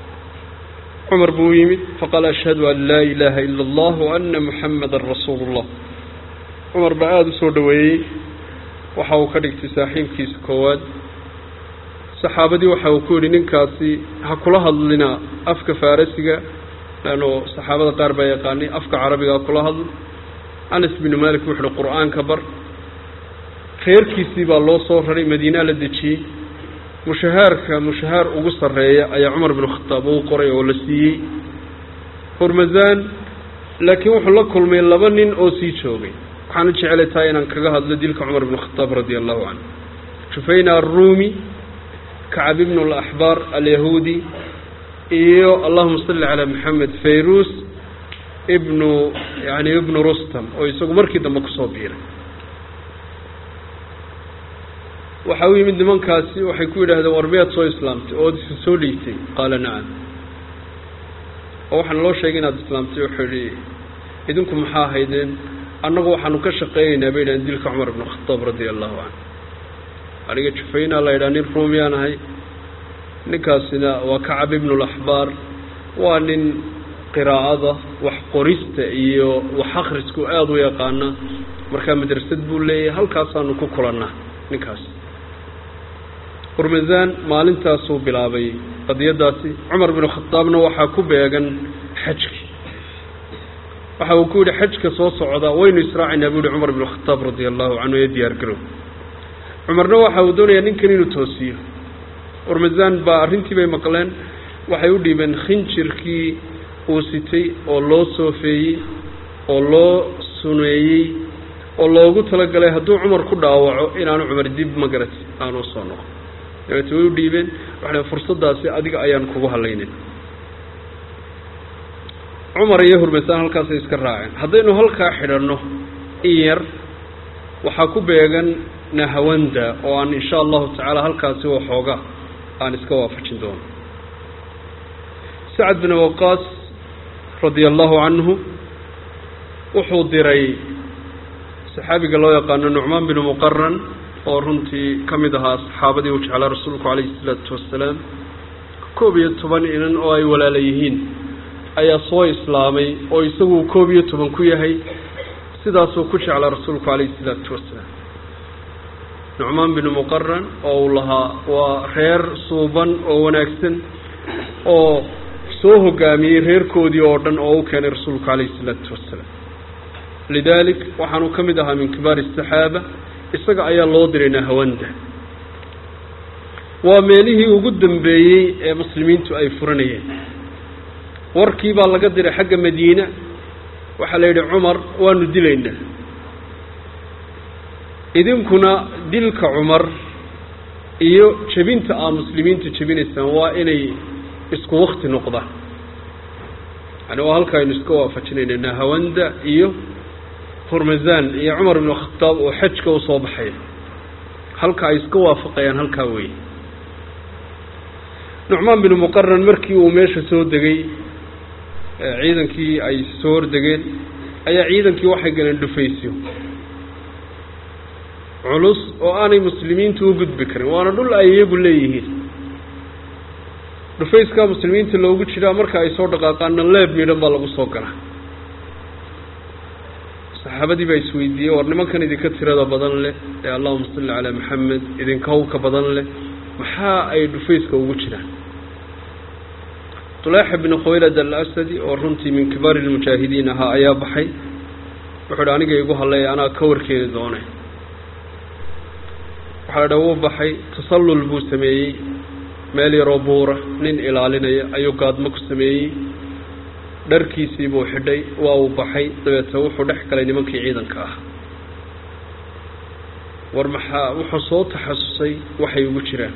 cumar buu yimid faqaala ashhadu an laa ilaaha ila allah wa ana muxamadan rasuulu llah cumar baa aada u soo dhoweeyey waxa uu ka dhigtay saaxiibkiisa koowaad saxaabadii waxa uu ku yidhi ninkaasi ha kula hadlina afka farasiga leanno saxaabada qaar baa yaqaanay afka carabigaa kula hadl anas binu malik wuxu uhi qur-aanka bar reerkiisii baa loo soo raray madiinaa la dejiyey mushahaarka mushahaar ugu sarreeya ayaa cumar binu khataab uu qoray oo la siiyey hormasaan laakiin wuxuu la kulmay laba nin oo sii joogay waxaana jecelay tahay inaan kaga hadlo dilka cumar binu khataab radia allahu canhu jufayna arruumi kacab ibnu alaxbaar alyahuudi iyo allahuma salli calaa maxamed fayrus ibnu yani ibnu rustam oo isagu markii dambe kusoo biiray waxa u yimid nimankaasi waxay ku yidhahdeen war miyaad soo islaamtay ood isa soo dhiigtay qaala nacam oo waxaana loo sheegay inaad islaamtay wuxuu yihi idinku maxaa ahaydeen annagu waxaanu ka shaqeynaynaa bay yidhahdeen dilka cumar ibnu khataab radia allahu canhu aniga jufaynaa la yidhaha nin ruumiyaan ahay ninkaasina waa kacab ibnu laxbaar waa nin qiraa'ada wax qorista iyo wax akhrisku aada u yaqaana markaa madrasad buu leeyahay halkaasaanu ku kulannaa ninkaas hormasaan maalintaasuu bilaabay qadiyadaasi cumar binu khataabna waxaa ku beegan xajki waxa uu ku yidhi xajka soo socda waynu israacaynaa buu yihi cumar binu khataab radia allahu canhu ee diyaar garow cumarna waxa uu doonayaa ninkan inuu toosiyo hormasaan baa arrintii bay maqleen waxay u dhiibeen khinjirkii uu sitay oo loo soofeeyey oo loo suneeyey oo loogu talagalay hadduu cumar ku dhaawaco inaanu cumar dib magarati aanu soo noqo dabeete way u dhiibeen waxay fursaddaasi adiga ayaan kugu halaynin cumar iyo hurmasaan halkaasay iska raaceen haddaynu halkaa xidhanno in yar waxaa ku beegan nahawanda oo aan insha allahu tacaala halkaasi waxooga aan iska waafajin doono sacad bin waqaas radia allahu canhu wuxuu diray saxaabiga loo yaqaano nucmaan binu muqaran oo runtii ka mid ahaa saxaabadii uu jeclaa rasuulku calayhi isalaatu wassalaam koob iyo toban inan oo ay walaala yihiin ayaa soo islaamay oo isagu koob iyo toban ku yahay sidaasuu ku jeclaa rasuulku calayhi isalaatu wassalaam nucmaan binu muqaran oo uu lahaa waa reer suuban oo wanaagsan oo soo hogaamiyey reerkoodii oo dhan oo u keenay rasuulku calayhi isalaatu wassalaam lidaalik waxaanu ka mid ahaa min kibaari asaxaaba isaga ayaa loo diray nahawanda waa meelihii ugu dambeeyey ee muslimiintu ay furanayeen warkii baa laga diray xagga madiina waxaa la yidhi cumar waanu dilaynaa idinkuna dilka cumar iyo jebinta aa muslimiintu jebinaysaan waa inay isku wakti noqdaan yani waa halka aynu iska waafajinayna nahawanda iyo hormasaan iyo cumar ibnu khataab oo xajka usoo baxaya halka ay iska waafaqayaan halkaa weeye nucmaan binu muqaran markii uu meesha soo degay ciidankii ay soo hordegeen ayaa ciidankii waxay galeen dhufaysyo culus oo aanay muslimiintu u gudbi karin waana dhul ay iyagu leeyihiin dhufayskaa muslimiinta loogu jiraa marka ay soo dhaqaaqaanna leeb midhan baa lagu soo galaa saxaabadii baa isweydiiyey war nimankan idinka tirada badan leh ee allahuma salli calaa maxamed idinka hawka badan leh maxaa ay dhufayska ugu jiraan tulaaxa binu khawaylad alasadi oo runtii min kibaari lmujaahidiin ahaa ayaa baxay wuxuu idhi aniga igu hadlaya anaa ka warkeeni doone waxaa la dha wuu baxay tasallul buu sameeyey meel yaroo buura nin ilaalinaya ayuu gaadmo ku sameeyey dharkiisii buu xidhay waa uu baxay dabeetna wuxuu dhex galay nimankii ciidanka ah war maxaa wuxuu soo taxasusay waxay ugu jiraan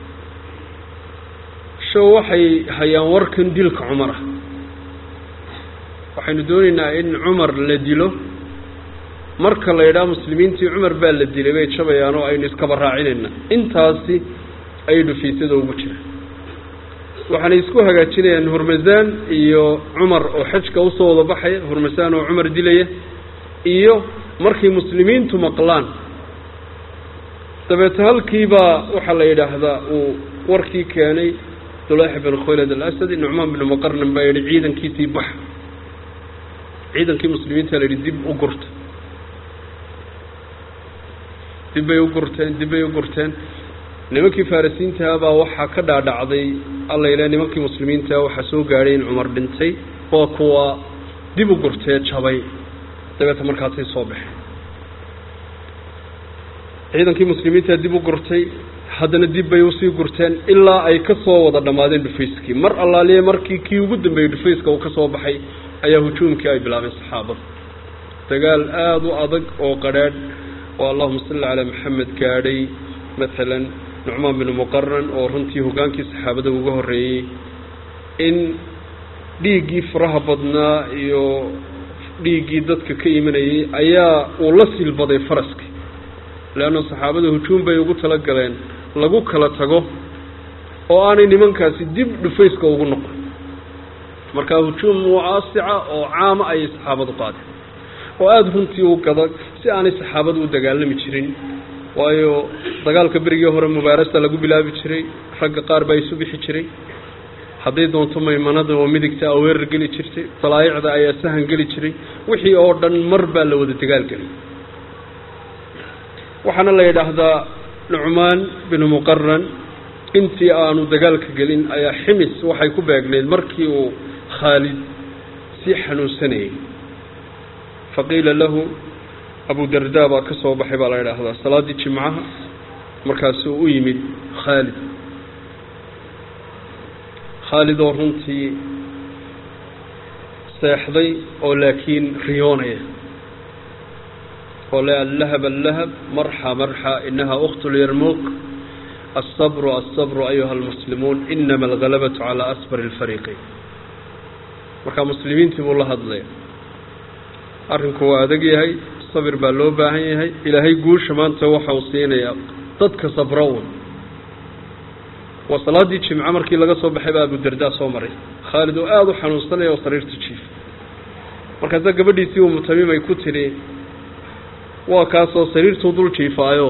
show waxay hayaan warkan dilka cumar ah waxaynu doonaynaa in cumar la dilo marka la yidhaha muslimiintii cumar baa la dilay bay jabayaan oo aynu iskaba raacinayna intaasi ayay dhufiisyada ugu jiraan waxaanay isku hagaajinayaan hurmasaan iyo cumar oo xajka usoo wada baxaya hurmasaan oo cumar dilaya iyo markay muslimiintu maqlaan dabeete halkiibaa waxaa la yidhaahdaa uu warkii keenay dulaaxa bin khaylad alasadi nucmaan binu muqarnan baa yihi ciidankiisii bax ciidankii muslimiinta la yidhi dib u gurta dib bay u gurteen dib bay u gurteen nimankii farisiintaha baa waxaa ka dhaadhacday alla ilaa nimankii muslimiintaha waxaa soo gaadhay in cumar dhintay waa kuwa dib u gurtee jabay dabeeta markaasay soo baxeen ciidankii muslimiintaa dib u gurtay haddana dib bay usii gurteen ilaa ay ka soo wada dhammaadeen dhufayskii mar allaaliye markii kii ugu dambeeyey dhufayska uu ka soo baxay ayaa hujuumkii ay bilaabeen saxaabada dagaal aada u adag oo qadrhaadh oo allahuma salli calaa maxamed gaadhay maalan nucmaan binu muqaran oo runtii hogaankii saxaabada uga horreeyey in dhiiggii faraha badnaa iyo dhiiggii dadka ka imanayay ayaa uu la silbaday faraskii leanna saxaabada hujuum bay ugu tala galeen lagu kala tago oo aanay nimankaasi dib dhufayska ugu noqon markaa hujuum mucaasica oo caama ayay saxaabadu qaadeen oo aada runtii u gada si aanay saxaabadu u dagaalami jirin waayo dagaalka berigii hore mubaarasa lagu bilaabi jiray ragga qaar baa isu bixi jiray hadday doonto maymanada oo midigta a weerar geli jirtay dalaayicda ayaa sahan geli jiray wixii oo dhan mar baa la wada dagaalgelay waxaana la yidhaahdaa nucmaan binu muqaran intii aanu dagaalka gelin ayaa ximis waxay ku beegneyd markii uu khaalid sii xanuunsanayay faqiila lahu abu darda baa ka soo baxay baa la yidhaahdaa salaaddii jimcaha markaasuu u yimid khaalid khaalid oo runtii seexday oo laakiin riyoonaya oo le allahab allahab marxa marxa inaha ukhtu lyarmuuq alsabru alsabru ayuha almuslimuun inama algalabatu calaa asbari alfariiqayn markaa muslimiintii buu la hadlaya arrinku waa adag yahay sabir baa loo baahan yahay ilaahay guusha maanta waxa uu siinayaa dadka sabra un waa salaaddii jimco markii laga soo baxay baa abudardaa soo maray khaalid oo aada u xanuunsanaya oo sariirta jiif markaasaa gabadhiisii uu mutamimay ku tidhi waa kaasoo sariirtuu dul jiifaayo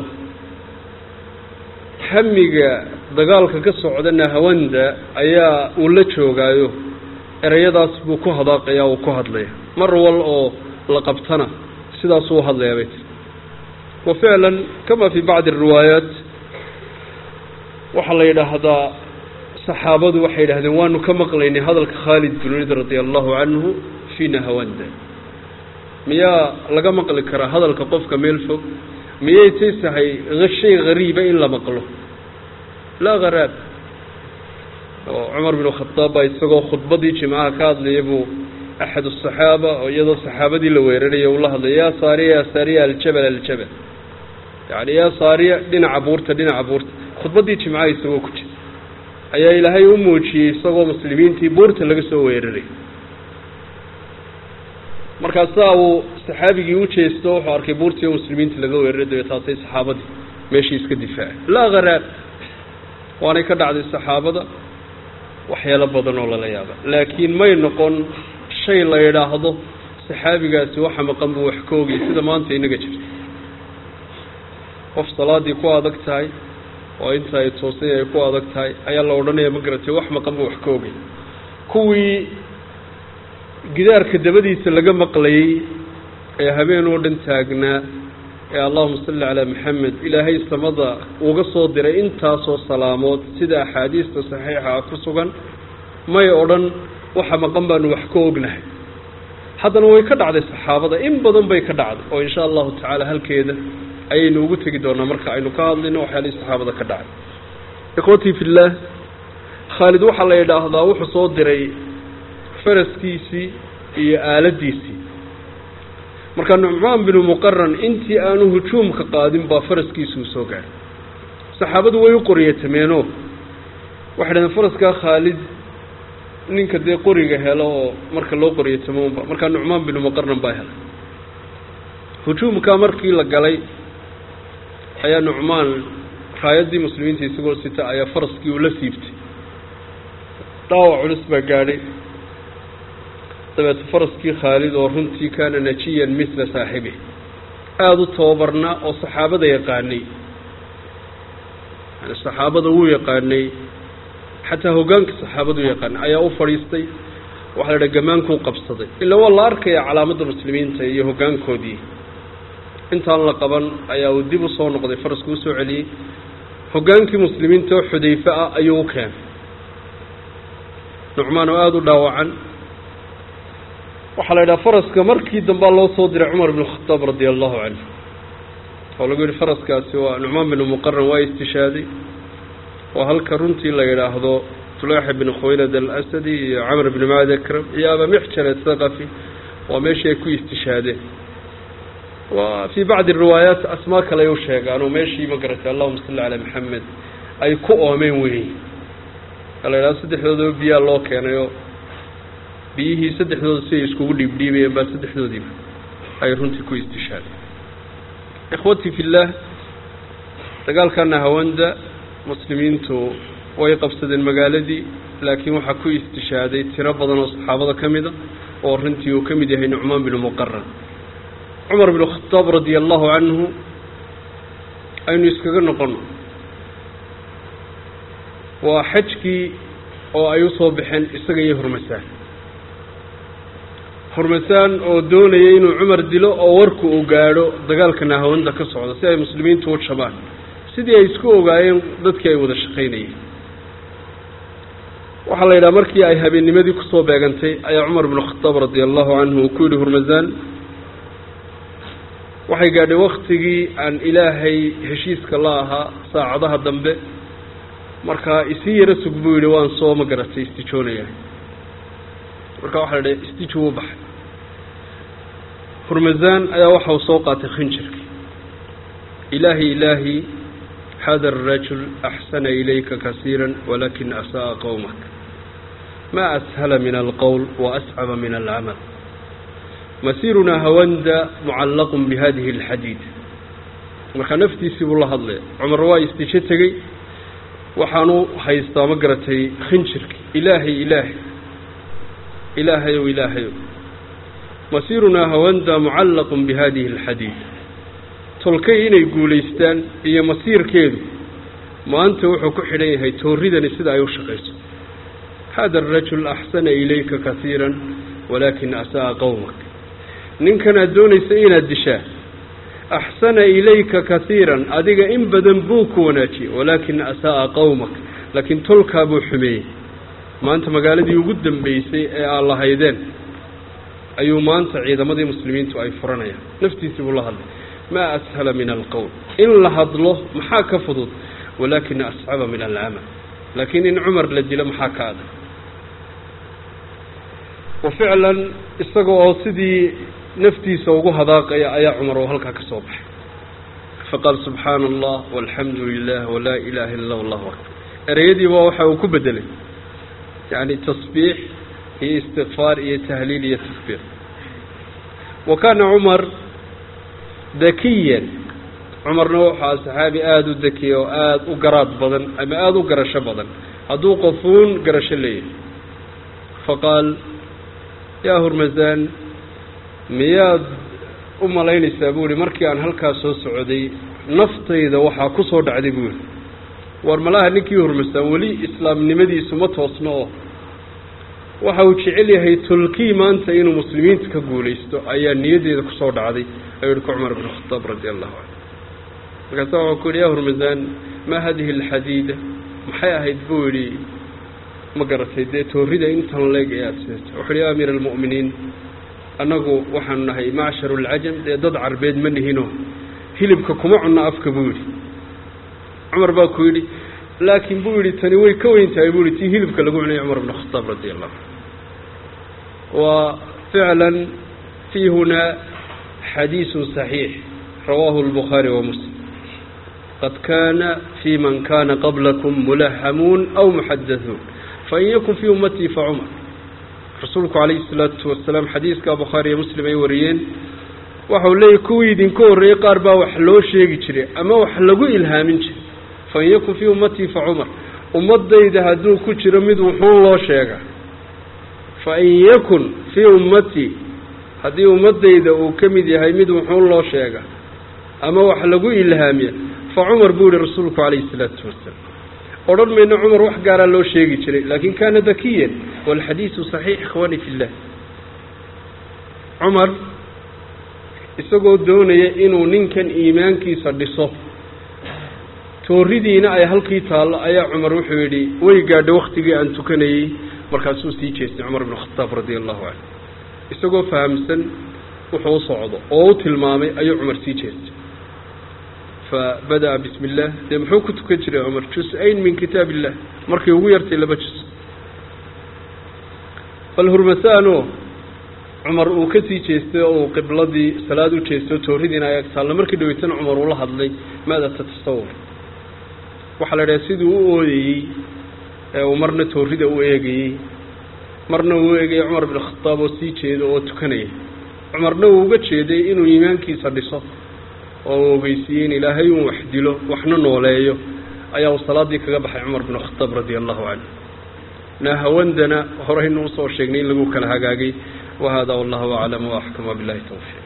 hamiga dagaalka ka socda nahawanda ayaa uu la joogaayo ereyadaas buu ku hadaaqaya uu ku hadlaya mar wal oo la qabtana sidaasuu hadlayaa bay tii wa ficlan kama fii bacdi ariwaayaat waxaa la yidhaahdaa saxaabadu waxay yidhahdeen waanu ka maqlaynay hadalka khaalid bin walid radia allahu canhu fii nahawanda miyaa laga maqli karaa hadalka qofka meel fog miyay taysahay shay hariiba in la maqlo laa haraab oo cumar bin khadaab baa isagoo khudbadii jimcaha ka hadlaya buu axad asaxaaba oo iyadoo saxaabadii la weeraraya ula hadlaya yaa saariya yaa saariya aljabal aljabal yani yaa saariya dhinaca buurta dhinaca buurta khudbaddii jimcaha isagoo ku jira ayaa ilaahay u muujiyey isagoo muslimiintii buurta laga soo weeraray markaasaa uu saxaabigii u jeesto wuxuu arkay buurtii oo muslimiinta laga weeraray dabeetaasay saxaabadii meeshii iska difaaca laa kharaar waanay ka dhacday saxaabada waxyaalo badan oo lala yaaba laakiin may noqon shay la yidhaahdo saxaabigaasi waxa maqan buu wax ka ogay sida maanta inaga jirta qof salaaddii ku adag tahay oo inta ay toosay ay ku adag tahay ayaa la odhanaya ma garatay wax maqan buu wax ka ogay kuwii gidaarka dabadiisa laga maqlayey ee habeen oo dhan taagnaa ee allahuma salli calaa maxamed ilaahay samada uga soo diray intaasoo salaamood sida axaadiista saxiixa ah ku sugan may odhan waxa maqan baanu wax ka ognahay haddana way ka dhacday saxaabada in badan bay ka dhacday oo insha allahu tacaala halkeeda ayaynu ugu tegi doonaa marka aynu ka hadlayno waxyaalihii saxaabada ka dhacay ikhwatii fillaah khaalid waxaa la yidhaahdaa wuxuu soo diray faraskiisii iyo aaladiisii marka nucmaan binu muqaran intii aanu hujuumka qaadin baa faraskiisuu soo gaadhay saxaabadu way u qoryatameenoo waxay dhahdeen faraskaa khaalid ninka dee qoriga helo oo marka loo qoryatamoonba markaa nucmaan binu muqaran baa helay hujuumkaa markii la galay ayaa nucmaan raayaddii muslimiinta isagoo sita ayaa faraskii uu la siibtay dhaawac culus baa gaadhay dabeete faraskii khaalid oo runtii kaana najiyan misla saaxibi aada u tababarnaa oo saxaabada yaqaanay yani saxaabada wuu yaqaanay xataa hoggaanka saxaabadu yaqaanay ayaa u fadhiistay waxaa la dhaha gamaankuu qabsaday ilaa waa la arkaya calaamadda muslimiinta iyo hoggaankoodii intaan la qaban ayaa uu dib u soo noqday farasku usoo celiyey hoggaankii muslimiinta oo xudayfe ah ayuu u keenay nucmaan oo aada u dhaawacan waxaa la yidhaha faraska markii dambaa loo soo diray cumar bn khataab radia allahu canhu oo lagu yihi faraskaasi waa nucmaan binu muqaran waa istishaaday oo halka runtii la yidhaahdo tulaaxa bn khuwaylad alasadi iyo camr bn macad akram iyo abamixjan athaqafi waa meeshii ay ku istishaadeen wa fii bacdi riwaayaat asmaa kale ay u sheegaan oo meeshii ma garatay allahuma salli calaa maxamed ay ku oomeen weyn la yidhahdo saddexdoodaba biyaa loo keenayoo biyihii saddexdooda siday iskugu dhiibdhiibayeen baa saddexdoodiiba ay runtii ku istishaaday ikhwatii fillaah dagaalkana hawanda muslimiintu way qabsadeen magaaladii laakiin waxaa ku istishaaday tiro badan oo saxaabada ka mida oo runtii uu ka mid yahay nucmaan binu muqaran cumar binu khataab radia allahu canhu aynu iskaga noqono waa xajkii oo ay usoo baxeen isaga iyo hormasaan hormasaan oo doonaya inuu cumar dilo oo warku uu gaadho dagaalka nahawanda ka socda si ay muslimiintu u jabaan sidii ay isku ogaayeen dadkii ay wada shaqaynayeen waxaa la yidhaha markii ay habeennimadii kusoo beegantay ayaa cumar binu khataab radia allahu canhu uu ku yidhi hormasaan waxay gaadhay waktigii aan ilaahay heshiiska la ahaa saacadaha dambe markaa isii yaro sug buu yidhi waan soo ma garatay istijoonayaa marka waxaa la idhaha istiji wuu baxay hurmasaan ayaa waxa uu soo qaatay khinjirkii ilaahi ilaahi hada arajul axsana ilayka kasiira walakin asa'a qowmak ma ashala min alqowl waascaba min alcamal masiirunaa hawanda mucallaqun bihadihi alxadiid markaa naftiisii buu la hadlaya cumar waa istijo tegey waxaanu haystaa ma garatay khinjirkii ilaahay ilaahay ilaahayow ilaahayow masiirunaa hawanda mucallaqun bihadihi alxadiid tolkay inay guulaystaan iyo masiirkeedu maanta wuxuu ku xidhan yahay tooridani sida ay u shaqayso hada arajul axsana ilayka kasiira walaakin asa'a qowmak ninkan aad doonaysa inaad dishaa axsana ilayka kasiiran adiga in badan buu ku wanaajiyey walaakin asa'a qowmak laakiin tolkaa buu xumeeyey maanta magaaladii ugu dambeysay ee aad lahaydeen ayuu maanta ciidamadii muslimiintu ay furanayaan naftiisii buu la hadlay maa ashala min alqowl in la hadlo maxaa ka fudud walaakin ascaba min alcamal laakiin in cumar la dilo maxaa ka adag wa ficlan isaga oo sidii naftiisa ugu hadaaqaya ayaa cumar oo halkaa ka soo baxay faqaal subxaana allah walxamdu lilah walaa ilaha illa allahu akbar ereyadiiba waxa uu ku bedelay yani tasbiix iyo istikfaar iyo tahliil iyo takbiir wa kaana cumar dakiyan cumarna wuxaa saxaabi aada u dekiya oo aada u garaad badan ama aada u garasho badan hadduu qofuun garasho leeyahay faqaal yaa hurmasaan miyaad u malaynaysaa buu ihi markii aan halkaas soo socday naftayda waxaa ku soo dhacday buu ihi war malaha ninkii hurmasaan weli islaamnimadiisu ma toosno oo waxa uu jecel yahay tolkii maanta inuu muslimiinta ka guulaysto ayaa niyaddeeda kusoo dhacday ayuu yihi ku cumar bn khataab radi allahu canhu markaasa waxuu ku yihi ya hurmasaan maa hadihi alxadiida maxay ahayd buu yidhi ma garatay dee toorida intan leeg ee aada sidato wuxu uhi ya amiir almu'miniin annagu waxaanu nahay macsharu alcajam dee dad carbeed ma nihino hilibka kuma cunno afka buu yidhi cumar baa ku yidhi laakiin buu yidhi tani way ka weyn tahay buu yihi tii hilibka lagu cunay cumar bn khataab radi allahu canhu wa ficlan fii hunaa xadiisun صaxiix rawaahu اlbukhaari wa muslim qad kana fi man kana qablakum mulahamuun aw muxadaثuun fain yakun fii ummatii facumar rasuulku calayhi الsalaatu wasalaam xadiiska bukhaari iyo muslim ay wariyeen waxau leeyahy kuwii idinka horreeyey qaar baa wax loo sheegi jiray ama wax lagu ilhaamin jiray fain yakun fii ummatii facumar ummadayda hadduu ku jiro mid wuxuun loo sheega fain yakun fii ummatii haddii ummadayda uu ka mid yahay mid wuxuun loo sheega ama wax lagu ilhaamiya fa cumar buu yihi rasuulku calayhi isalaatu wasalaam odhan mayno cumar wax gaaraa loo sheegi jiray laakin kaana dakiyan walxadiidu saxiix ikhwaani fi llah cumar isagoo doonaya inuu ninkan iimaankiisa dhiso tooridiina ay halkii taallo ayaa cumar wuxuu yidhi way gaadha waktigii aan tukanayey markaasuu sii jeestay cumar bn khataab radia allahu canhu isagoo fahamsan wuxuu u socdo oo u tilmaamay ayuu cumar sii jeestay fa bada'a bismi illah dee muxuu ku tukan jiray cumar jus-ayn min kitaab illah markay ugu yartay laba jus bal hurmasaano cumar uu ka sii jeestay oo uu qibladii salaad u jeestay oo tooridiina ay ag taallo markii dhaweytana cumar uula hadlay maada tatasawur waxaa la idhaha siduu u ooyayey ee uu marna toorida u eegayey marna uu u eegayay cumar bin khataab oo sii jeedo oo tukanaya cumarna uu uga jeeday inuu iimaankiisa dhiso oo uu ogeysiiyey in ilaahay uun wax dilo waxna nooleeyo ayaa uu salaaddii kaga baxay cumar bin khataab radia allahu canhu naahawandana horeynu usoo sheegnay in lagu kala hagaagay wahada wallahu aclam waaxkam wabilahi towfiiq